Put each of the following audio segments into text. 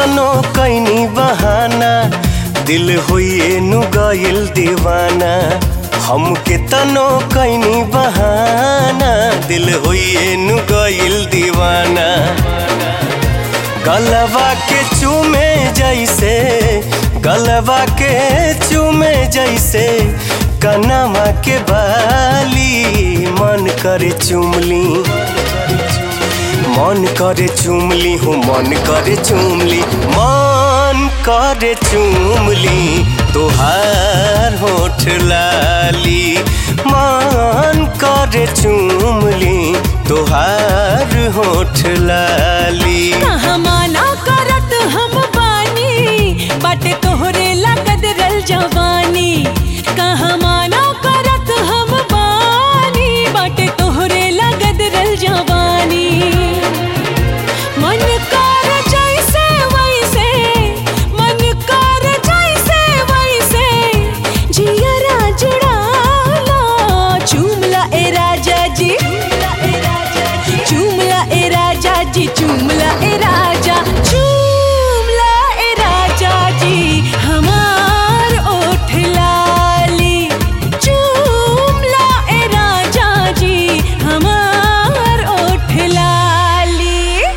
तनो कैनी बहाना दिल होइए नु गइल दीवाना हमके तनो कैनी बहाना दिल होइए नु गइल दीवाना गलवा के चूमे जैसे गलवा के चूमे जैसे कनमा के बाली मन करे चुमली मन करे चुमली हूँ मन करे चुमली मन करे चुमली तोहार होठ लाली मन करे चुमली तोहार होठ लाली कहाँ माना करत हम बानी बाटे तोहरे लागत रल जवानी कहाँ माना करत हम बानी बाटे तोहरे लागत रल जवानी मन कर जैसे वैसे मन कर जैसे वैसे जियरा जुड़ाला चुमला ए राजा जी चुमला ए राजा जी चुमला ए राजा चुमला ए राजा जी हमार ओठ लाली चुमला ए राजा जी हमार ओठ लाली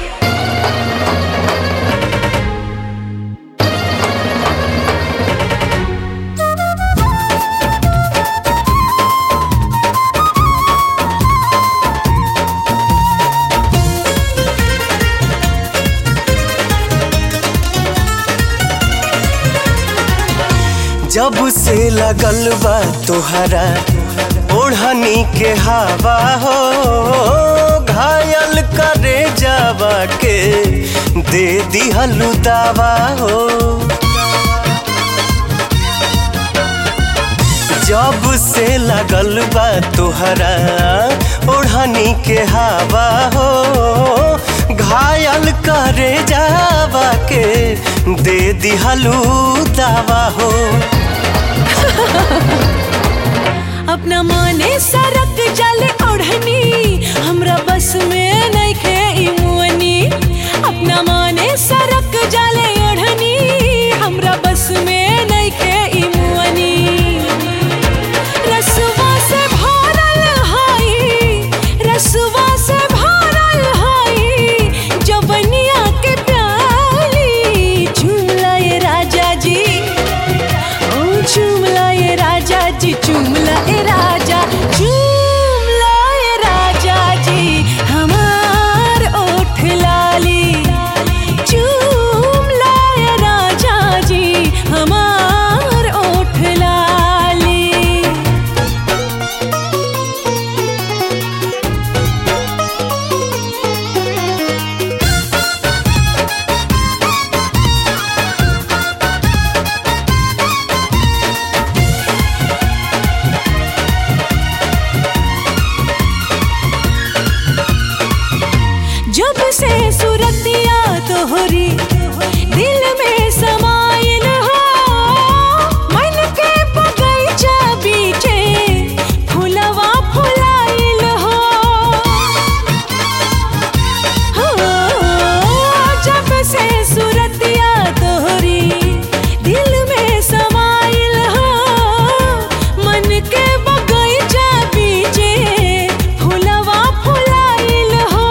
जब से लगल बा तोहरा ओढ़नी के हवा हो घायल करे जावा के दे दिहलु दावा हो जब से लगल बा तोहरा ओढ़नी के हवा हो घायल करे जावा के दे दिहलु दावा हो अपना माने सरक जल ओढ़नी हमरा बस में नइखे ई मुअनी अपना माने सरक जल ओढ़नी हमरा बस में नइखे ई मुअनी रसवा से भरल हाई रसवा से भरल हाई जवनिया के प्याली झूला ये राजा जी ओ चुमला ये राजा जी चुमला ए राजा चुमला ए राजा जी हमार ओठ लाली चुमला ए राजा जी हमार ओठ लाली जब से सुरतिया तोहरी दिल में समाइल हो मन के बगीचा बीचे फुलवा फुलाइल हो हो, जब से सुरतिया तोहरी दिल में समाइल हो मन के बगीचा बीचे फुलवा फुलाइल हो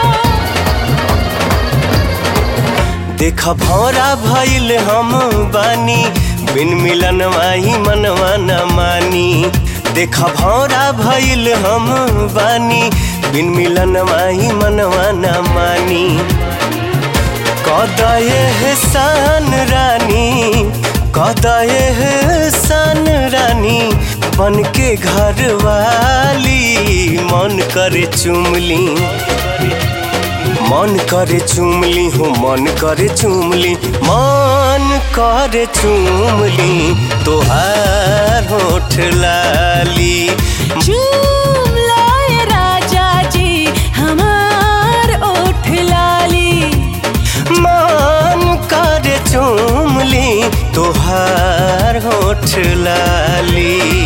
देख भौरा भइल हम बानी बिन मिलन माही मनवा न मानी देख भौरा भइल हम बानी बिन मिलन माही मनवा न मानी कदये हसान रानी कदये हसान रानी बन के घर वाली मन करे चुमली मन करे चुमली हूँ मन करे चुमली मन करे चुमली तोहार होठ लाली चुमला ए राजा जी हमार ओठ लाली मन करे चुमली तोहार होठ लाली